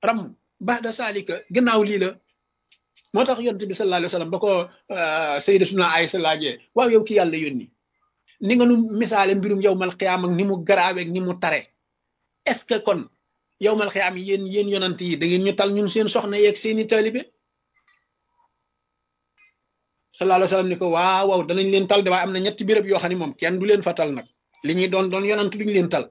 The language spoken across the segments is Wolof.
ram ba'da saalika gannaaw lii la moo tax yonent bi sallallahu alayhi wa sallam ba ko sayyidatuna Aysa laajee waaw yow ki yàlla yónni ni nga nu misaale mbirum yowmal xiyaam ak ni mu garaaweeg ni mu tare est ce que kon yowmal xiyaam yéen yéen yonant yi da ngeen ñu tal ñun seen soxna yeeg seeni taalibe sallallahu alayhi wa sallam ni ko waaw waaw danañ leen tal de waaye am na ñetti béréb yoo xam ne moom kenn du leen fa tal nag li ñuy doon doon yonant duñu leen tal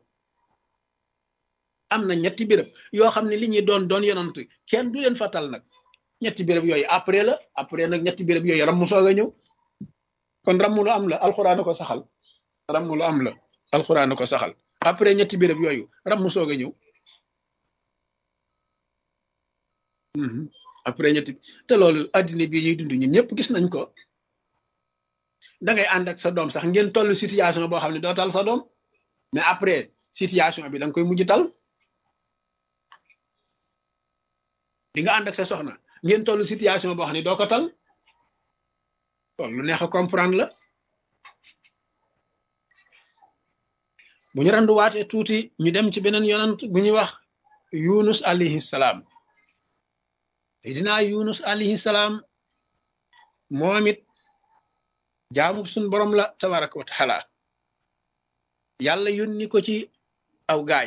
am na ñetti béréb yoo xam ne li ñuy doon doon yonant kenn du leen fa tal nag ñetti béréb yooyu après la après nag ñetti béréb yooyu ram mu soog a ñëw kon ram lu am la alxuraan ko saxal ram lu am la alxuraan ko saxal après ñetti béréb yooyu ram mu soog a ñëw après ñetti te loolu addina bii ñuy dund ñun ñëpp gis nañ ko da ngay ànd ak sa doom sax ngeen toll situation boo xam ne doo tal sa doom mais après situation bi da nga koy mujj tal di nga ànd ak sa soxna ngeen toll situation boo xam ne doo ko tal loolu lu neex a comprendre la bu ñu randuwaatee tuuti ñu dem ci beneen yonant bu ñuy wax yunus alayhi salaam te dinaa yunus alayhi salaam moom it jaamu suñ borom la tabaraka wa taala yàlla yónni ko ci aw gaay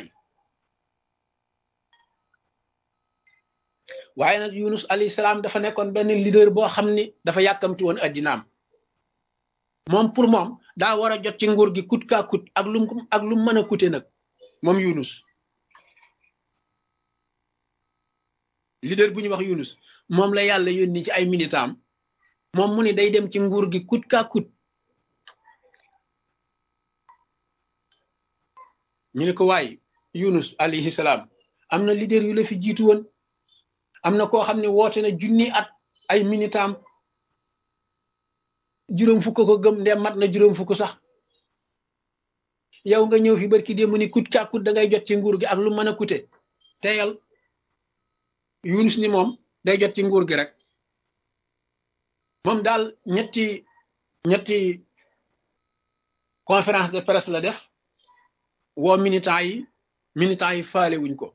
waaye nag yunus alayhi salaam dafa nekkoon benn leader boo xam ni dafa yàkkamti woon addinaam moom pour moom daa war a jot ci nguur gi kut kaa kut ak lum ak lum mën a kute nag moom yunus leader bu ñuy wax yunus moom la yàlla yónni ci ay militam moom mu ni day dem ci nguur gi kut kaa kut ñu ne ko waay yunus alayhi salaam am na leader yu la fi jiitu woon am na koo xam ne woote na junni at ay militam juróom fukk ko gëm ndem mat na juróom fukk sax yow nga ñëw fi barki démb ni kut kaa kut da ngay jot ci nguur gi ak lu mën a kute teyal yunus ni moom day jot ci nguur gi rek moom daal ñetti ñetti conférence de presse la def woo militant yi militant yi faale wuñ ko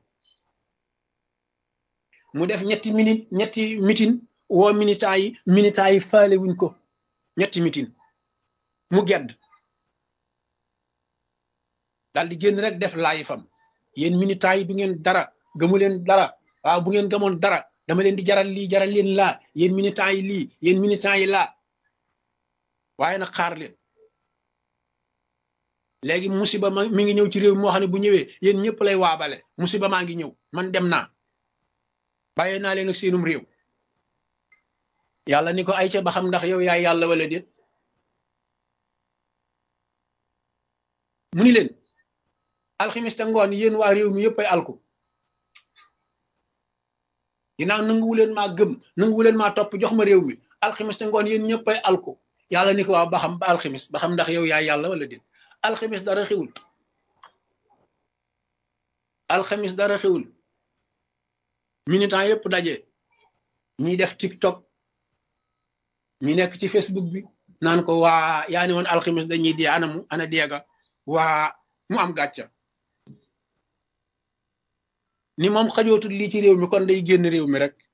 mu def ñetti minute ñetti meeting woo militant yi militant yi faale wuñ ko ñetti meeting mu gedd daal di génn rek def laay fam yéen militant yi du ngeen dara gëmu leen dara waaw bu ngeen gëmoon dara dama leen di jaral lii jaral leen laa yéen militant yi lii yéen militant yi laa waaye nag xaar leen léegi musiba ma mi ngi ñëw ci réew moo xam ne bu ñëwee yéen ñëpp lay waabale musiba maa ngi ñëw man dem naa bàyyee naa leen ak seenum réew yàlla ni ko ay ca ba xam ndax yow yaay yàlla wala déet mu ni leen alximiste ngoon yéen waa réew mi yëpp ay alku ginnaaw nanguwu leen maa gëm nanguwu leen maa topp jox ma réew mi alximiste ngoon yéen ñëpp ay alku yàlla ni ko waaw ba xam ba alximis ba xam ndax yow yaay yàlla wala déet alxamis dara xewul alxamis dara xewul militant yëpp daje ñiy def tiktok ñi nekk ci facebook bi naan ko waa yaa ni woon alxamis dañuy dee ana mu ana deega waa mu am gàcca ni moom xajootul lii ci réew mi kon day génn réew mi rek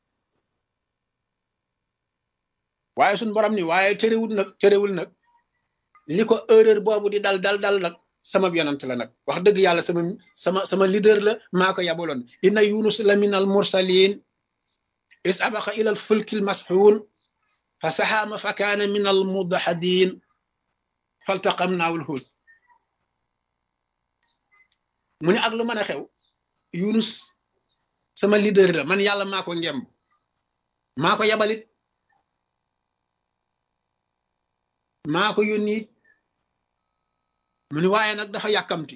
waaye suñ borom ni waaye terewul nag terewul nag li ko erreur boobu di dal dal dal nag sama yonant la nag wax dëgg yàlla sama sama sama leader la maa ko yabaloon inna yunus la min al mursalin is abaqa ila al fulki al masxuun fa saxaama fa kaana min al mudaxadin faltaqamnaahu al huut mu ne ak lu mën a xew yunus sama leader la man yàlla maa ko ngemb maa ko yabalit maa ko yónni mu ni waaye nag dafa yàkkamti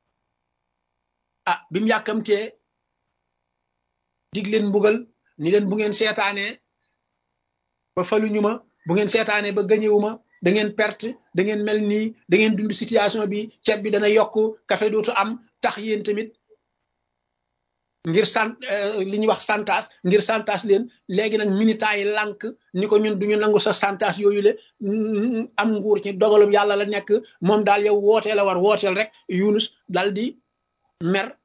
ah bi mu yàkkamtee dig leen mbugal ni leen bu ngeen seetaanee ba faluñu ma bu ngeen seetaanee ba gañewu ma da ngeen perte da ngeen mel nii da ngeen dund situation bi ceeb bi dana yokk café dootu am tax yéen tamit ngir sant li ñuy wax santas ngir santas leen léegi nag militant yi lànk ni ko ñun duñu nangu sa santas yooyu le am nguur ci dogalum yàlla la nekk moom daal yow wootee la war wooteel rek yunus dal di mer